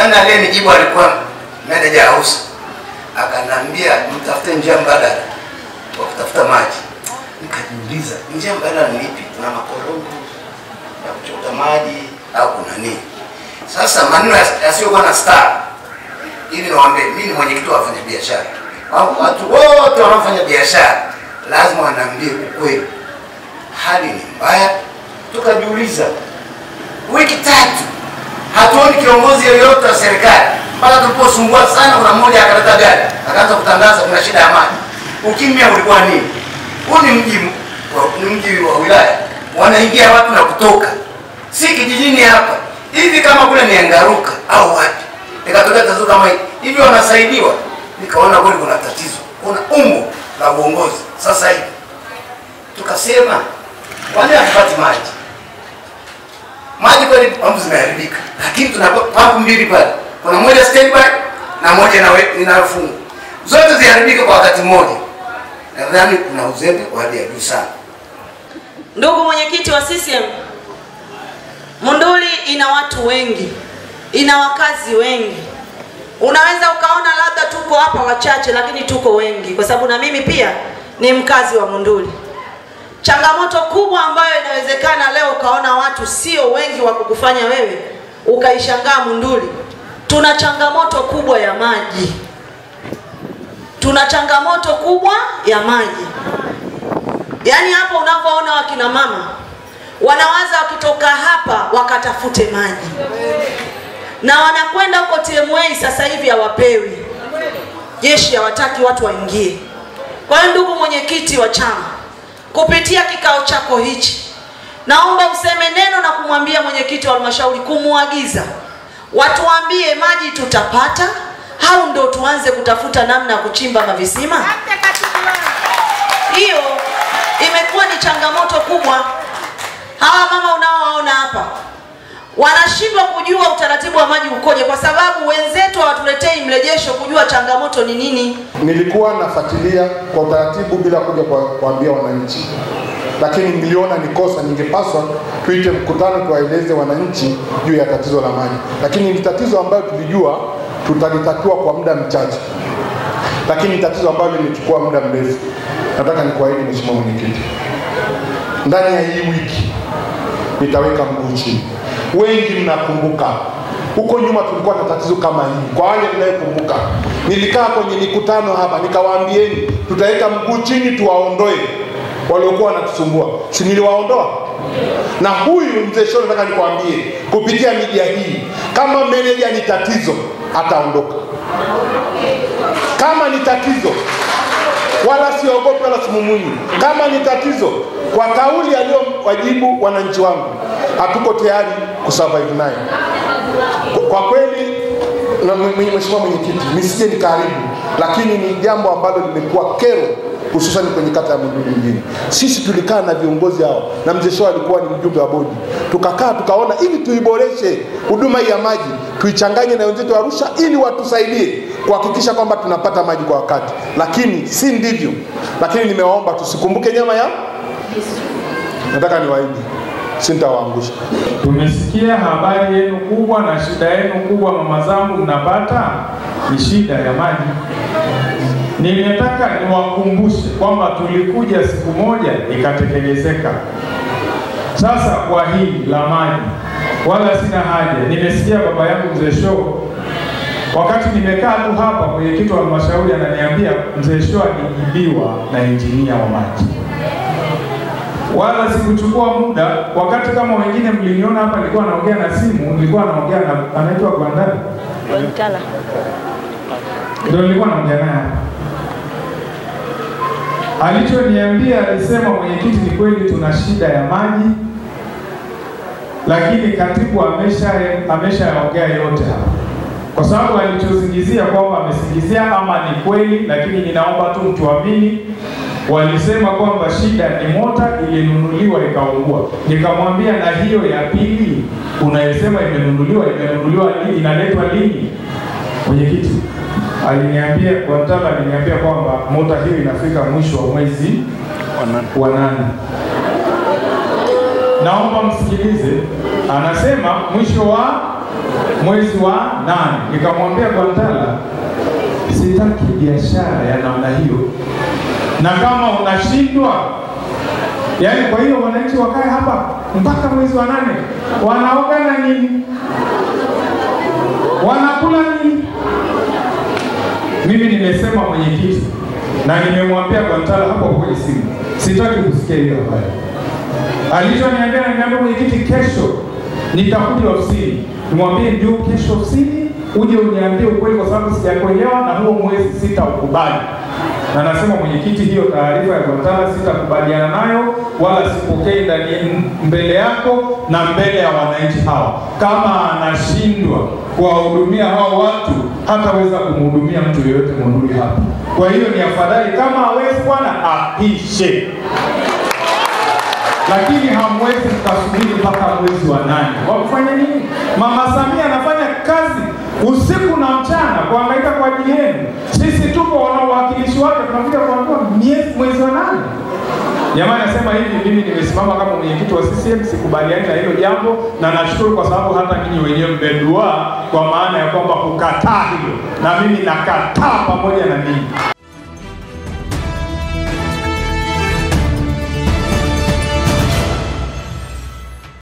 Nadhani aliyenijibu alikuwa meneja house, akanambia mtafute njia mbadala wa kutafuta maji. Nikajiuliza njia mbadala ni ipi? Kuna makorongo ya kuchota maji au kuna nini? Sasa maneno yas- yasiyokuwa na star, ili niwaambie, mimi ni mwenyekiti wa wafanyabiashara. Hao Watu wote wanaofanya biashara lazima wanaambie ukweli, hali ni mbaya. Tukajiuliza wiki tatu hatuoni kiongozi yoyote wa serikali mpaka tuliposumbua sana. Kuna mmoja akaleta gari akaanza kutangaza kuna shida ya maji. Ukimya ulikuwa nini? Huu ni mji wa- ni mji wa wilaya, wanaingia watu na kutoka, si kijijini hapa hivi. Kama kule ni Angaruka au wapi, nikatokea tatizo kama hili hivi, wanasaidiwa. Nikaona kweli kuna tatizo, kuna umbo la uongozi sasa hivi. Tukasema kwa nini hatupati maji? maji kweli pampu zimeharibika, lakini tuna pampu mbili pale, kuna moja standby na moja inawe- inayofungwa, zote ziharibike kwa wakati mmoja. Nadhani kuna uzembe wa hali ya juu sana. Ndugu mwenyekiti wa CCM, Monduli ina watu wengi, ina wakazi wengi. Unaweza ukaona labda tuko hapa wachache, lakini tuko wengi, kwa sababu na mimi pia ni mkazi wa Monduli. Changamoto kubwa ambayo inawezekana leo ukaona watu sio wengi wa kukufanya wewe ukaishangaa Monduli, tuna changamoto kubwa ya maji, tuna changamoto kubwa ya maji. Yaani hapo unapoona wakina mama wanawaza wakitoka hapa wakatafute maji, na wanakwenda huko TMA sasa hivi hawapewi, jeshi hawataki watu waingie. Kwa hiyo ndugu mwenyekiti wa chama, kupitia kikao chako hichi, naomba useme neno na kumwambia mwenyekiti wa halmashauri kumwagiza watuambie maji tutapata au ndo tuanze kutafuta namna ya kuchimba mavisima. Hiyo imekuwa ni changamoto kubwa. Hawa mama unaowaona hapa wanashindwa kujua utaratibu wa maji ukoje, kwa sababu wenzetu hawatuletei mrejesho kujua changamoto ni nini. Nilikuwa nafuatilia kwa utaratibu bila kuja kwa- kuambia wananchi, lakini niliona ni kosa, ningepaswa tuite mkutano tuwaeleze wananchi juu ya tatizo la maji, lakini ni tatizo ambayo tulijua tutalitatua kwa muda mchache, lakini ni tatizo ambalo limechukua muda mrefu. Nataka nikuahidi Mheshimiwa Mwenyekiti, ndani ya hii wiki nitaweka mguu chini. Wengi mnakumbuka huko nyuma tulikuwa na tatizo kama hili. Kwa wale mnayekumbuka, nilikaa kwenye mikutano hapa nikawaambieni tutaweka mguu chini tuwaondoe waliokuwa wanatusumbua, si niliwaondoa? Na huyu mzee Shoro, nataka nikwambie kupitia media hii, kama meneja ni tatizo, ataondoka. Kama ni tatizo, wala siogopi wala simumunyi. Kama ni tatizo, kwa kauli aliyowajibu wananchi wangu, hatuko tayari kusurvive naye. Kwa- Kwa kweli, na mwe- mwe- Mheshimiwa Mwenyekiti, nisije nikaharibu, lakini ni jambo ambalo limekuwa kero hususan kwenye kata ya Monduli mjini. Sisi tulikaa na viongozi hao na mzee Shoa alikuwa ni mjumbe wa bodi, tukakaa tukaona ili tuiboreshe huduma hii ya maji tuichanganye na wenzetu wa Arusha ili watusaidie kuhakikisha kwamba tunapata maji kwa wakati, lakini si ndivyo. Lakini nimewaomba tusikumbuke nyama ya, nataka niwaahidi sintawaangusha. Tumesikia habari yenu kubwa na shida yenu kubwa, mama zangu, mnapata ni shida ya maji. Nimetaka niwakumbushe kwamba tulikuja siku moja ikatekelezeka. Sasa kwa hili la maji, wala sina haja. Nimesikia baba yangu mzee Shoo, wakati nimekaa tu hapa, mwenyekiti wa halmashauri ananiambia mzee Shoo alijibiwa na injinia wa maji wala sikuchukua muda. Wakati kama wengine mliniona hapa, nilikuwa naongea na simu, nilikuwa naongea na anaitwa Gwandani, ndio nilikuwa naongea naye hapa. Alichoniambia alisema, mwenyekiti, ni kweli tuna shida ya maji, lakini katibu amesha ameshaongea yote hapa, kwa sababu alichosingizia kwamba amesingizia ama ni kweli, lakini ninaomba tu mtuamini walisema kwamba shida ni mota ilinunuliwa ikaungua. Nikamwambia na hiyo ya pili unayosema imenunuliwa, imenunuliwa lini, inaletwa lini? Mwenyekiti aliniambia kwa mtala, aliniambia kwamba mota hiyo inafika mwisho wa mwezi wa nane. Naomba msikilize, anasema mwisho wa mwezi wa nane. Nikamwambia Gwantala, sitaki biashara ya namna hiyo, na kama unashindwa yaani, kwa hiyo wananchi wakae hapa mpaka mwezi wa nane, wanaoga na nini? Wanakula nini? Mimi nimesema mwenyekiti, na nimemwambia Gwantala hapo kwenye simu, sitaki kusikia hiyo habari. Alichoniambia, niambia mwenyekiti, kesho nitakuja ofisini, nimwambie ndio kesho ofisini uje uniambie ukweli, kwa sababu sijakuelewa na huo mwezi sitaukubali. Na nasema mwenyekiti, hiyo taarifa ya Gwantala sitakubaliana nayo wala sipokei ndani mbele yako na mbele ya wananchi hawa. Kama anashindwa kuwahudumia hao watu, hataweza kumhudumia mtu yeyote Monduli hapa. Kwa hiyo ni afadhali kama hawezi bwana apishe lakini hamwezi mkasubiri mpaka mwezi wa nane. Wakufanya nini? Mama Samia anafanya kazi usiku na mchana kuhangaika kwa ajili yenu. Sisi tupo wana uwakilishi wake, tunakuja kuambiwa miezi mwezi wa nane. Jamani, nasema hivi, mimi nimesimama kama mwenyekiti wa CCM, sikubaliani na hilo jambo, na nashukuru kwa sababu hata ninyi wenyewe mmedua, kwa maana ya kwamba kukataa hilo, na mimi nakataa pamoja na ninyi.